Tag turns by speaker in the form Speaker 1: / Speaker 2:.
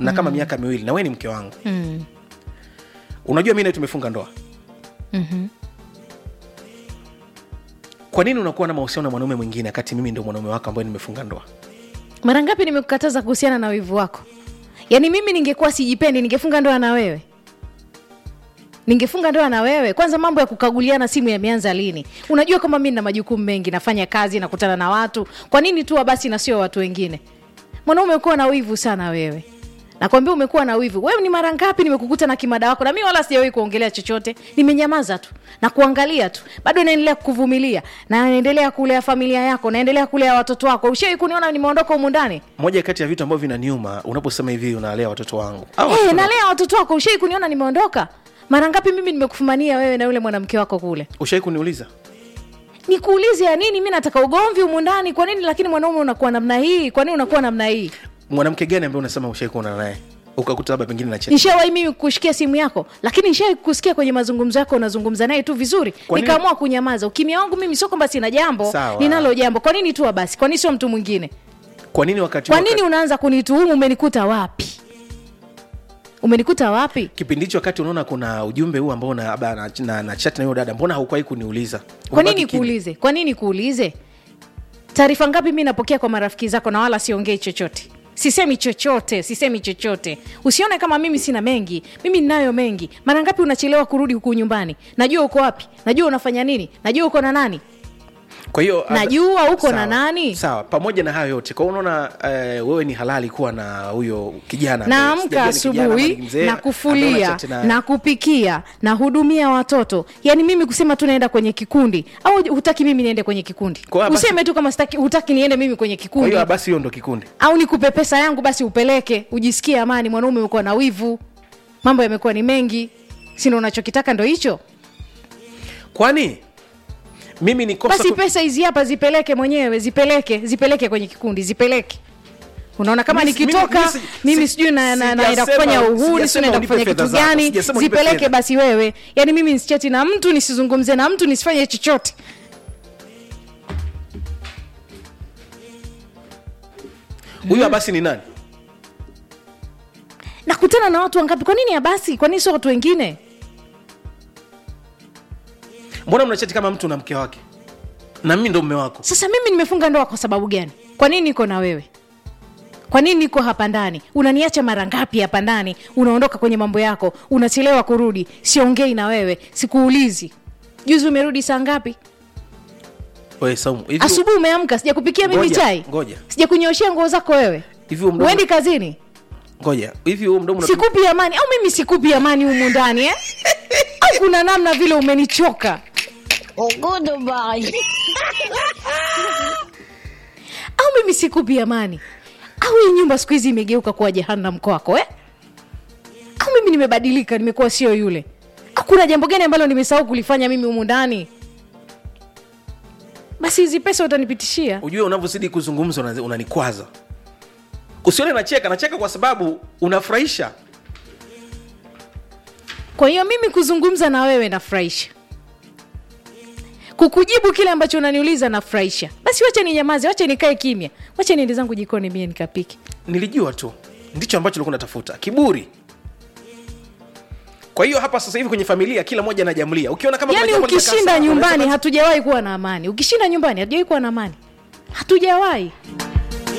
Speaker 1: na kama miaka miwili na wewe ni mke wangu
Speaker 2: mm.
Speaker 1: unajua mi naye tumefunga ndoa
Speaker 2: Mhm.
Speaker 1: kwa nini unakuwa na mahusiano na mwanaume mwingine wakati mimi ndio mwanaume wako ambaye nimefunga ndoa
Speaker 2: mara ngapi nimekukataza kuhusiana na wivu wako yaani mimi ningekuwa sijipendi ningefunga ndoa na wewe ningefunga ndoa na wewe kwanza mambo ya kukaguliana simu yameanza lini unajua kama mi na majukumu mengi nafanya kazi nakutana na watu kwa nini tu basi na sio watu wengine mwanaume umekuwa na wivu sana wewe nakwambia umekuwa na wivu wewe ni mara ngapi nimekukuta na kimada wako na mi wala sijawahi kuongelea chochote nimenyamaza tu na kuangalia tu bado naendelea kukuvumilia na naendelea kulea familia yako naendelea kulea watoto wako ushawai kuniona nimeondoka humu ndani
Speaker 1: moja kati ya vitu ambavyo vinaniuma unaposema hivi unalea watoto wangu Au
Speaker 2: hey,
Speaker 1: watoto-
Speaker 2: nalea watoto wako ushai kuniona nimeondoka mara ngapi mimi nimekufumania wewe na yule mwanamke wako kule
Speaker 1: ushawai kuniuliza
Speaker 2: nikuulize ya nini mi nataka ugomvi humu ndani kwa nini lakini mwanaume unakuwa namna hii kwa nini unakuwa namna hii
Speaker 1: mwanamke gani ambaye unasema ushawai kuona naye ukakuta labda pengine na chat
Speaker 2: nishawahi mimi kushikia simu yako lakini nishawai kusikia kwenye mazungumzo yako unazungumza naye tu vizuri
Speaker 1: Kwa nini-
Speaker 2: nikaamua kunyamaza ukimya wangu mimi sio kwamba sina jambo
Speaker 1: Sawa.
Speaker 2: ninalo jambo kwa nini tu basi kwa nini sio mtu mwingine
Speaker 1: kwa nini wakati
Speaker 2: kwa
Speaker 1: wakati-
Speaker 2: nini unaanza kunituhumu umenikuta wapi umenikuta wapi
Speaker 1: kipindi hicho wakati unaona kuna ujumbe huu ambao na, na, na, na, na chat na huyo dada mbona haukuwahi kuniuliza
Speaker 2: kwa nini
Speaker 1: Umebaki kimya.
Speaker 2: kuulize kwa nini kuulize taarifa ngapi mi napokea kwa marafiki zako na wala siongei chochote sisemi chochote sisemi chochote usione kama mimi sina mengi mimi ninayo mengi mara ngapi unachelewa kurudi huku nyumbani najua uko wapi najua unafanya nini najua uko na nani
Speaker 1: kwa hiyo
Speaker 2: Najua uko
Speaker 1: sawa,
Speaker 2: na nani?
Speaker 1: sawa pamoja na hayo yote kwa hiyo unaona eh, wewe ni halali kuwa na huyo kijana ambaye
Speaker 2: naamka
Speaker 1: sijajua ni kijana ama
Speaker 2: asubuhi
Speaker 1: ni mzee,
Speaker 2: na
Speaker 1: ambaye
Speaker 2: kufulia
Speaker 1: unachat naye.
Speaker 2: na kupikia na hudumia watoto yaani mimi kusema tu naenda kwenye kikundi au hutaki mimi niende kwenye kikundi
Speaker 1: Kwa hiyo basi-
Speaker 2: useme tu kama sitaki hutaki niende mimi kwenye
Speaker 1: kwa
Speaker 2: kikundi
Speaker 1: hiyo basi hiyo ndo kikundi
Speaker 2: au nikupe pesa yangu basi upeleke ujisikie amani mwanaume umekuwa na wivu mambo yamekuwa ni mengi sindo unachokitaka ndo hicho
Speaker 1: kwani mimi ni kosa
Speaker 2: basi
Speaker 1: ku-
Speaker 2: pesa hizi hapa zipeleke mwenyewe zipeleke zipeleke kwenye kikundi zipeleke unaona kama
Speaker 1: Mimi si-
Speaker 2: nikitoka
Speaker 1: mimi- mimi si-
Speaker 2: mimi
Speaker 1: si-
Speaker 2: sijui na- na- naenda
Speaker 1: sijasema-
Speaker 2: kufanya uhuni
Speaker 1: sijasema
Speaker 2: sijui naenda
Speaker 1: unipe
Speaker 2: kufanya
Speaker 1: fedha
Speaker 2: kitu
Speaker 1: zako,
Speaker 2: gani
Speaker 1: sijasema unipe
Speaker 2: zipeleke
Speaker 1: fedha.
Speaker 2: basi wewe yaani mimi nsichati na mtu nisizungumze na mtu nisifanye chochote
Speaker 1: huyo basi ni nani
Speaker 2: nakutana na watu wangapi kwa nini abasi kwa nini sio watu wengine
Speaker 1: mbona mnachati kama mtu na mke wake na mimi ndo mme wako
Speaker 2: sasa mimi nimefunga ndoa kwa sababu gani kwa nini niko na wewe kwa nini niko hapa ndani unaniacha mara ngapi hapa ndani unaondoka kwenye mambo yako unachelewa kurudi siongei na wewe sikuulizi juzi umerudi saa ngapi
Speaker 1: Wewe, Saumu, hivi-
Speaker 2: asubuhi umeamka sijakupikia mimi
Speaker 1: Ngoja,
Speaker 2: chai
Speaker 1: ngoja.
Speaker 2: sijakunyoshea nguo zako wewe
Speaker 1: hivi huo mdomo-
Speaker 2: uendi kazini
Speaker 1: ngoja hivi huo mdomo unatumia-
Speaker 2: sikupi amani au mimi sikupi amani humu ndani eh? au kuna namna vile umenichoka
Speaker 3: Goodbye.
Speaker 2: au mimi sikupi amani au hii nyumba siku hizi imegeuka kuwa jehanamu kwako eh? au mimi nimebadilika nimekuwa sio yule au kuna jambo gani ambalo nimesahau kulifanya mimi humu ndani basi hizi pesa utanipitishia
Speaker 1: ujue unavyozidi kuzungumza una- unanikwaza usione nacheka nacheka kwa sababu unafurahisha
Speaker 2: kwa hiyo mimi kuzungumza na wewe nafurahisha kukujibu kile ambacho unaniuliza nafurahisha basi wacha ninyamaze wacha nikae kimya wacha niende zangu jikoni mie nikapike
Speaker 1: nilijua tu ndicho ambacho ulikuwa unatafuta kiburi kwa hiyo hapa sasa hivi kwenye familia kila mmoja anajamlia ukiona kama kuna
Speaker 2: yaani
Speaker 1: jambo linakaa
Speaker 2: ukishinda
Speaker 1: sawa,
Speaker 2: nyumbani
Speaker 1: unaweza-
Speaker 2: hatujawahi kuwa na amani ukishinda nyumbani hatujawahi kuwa na amani hatujawahi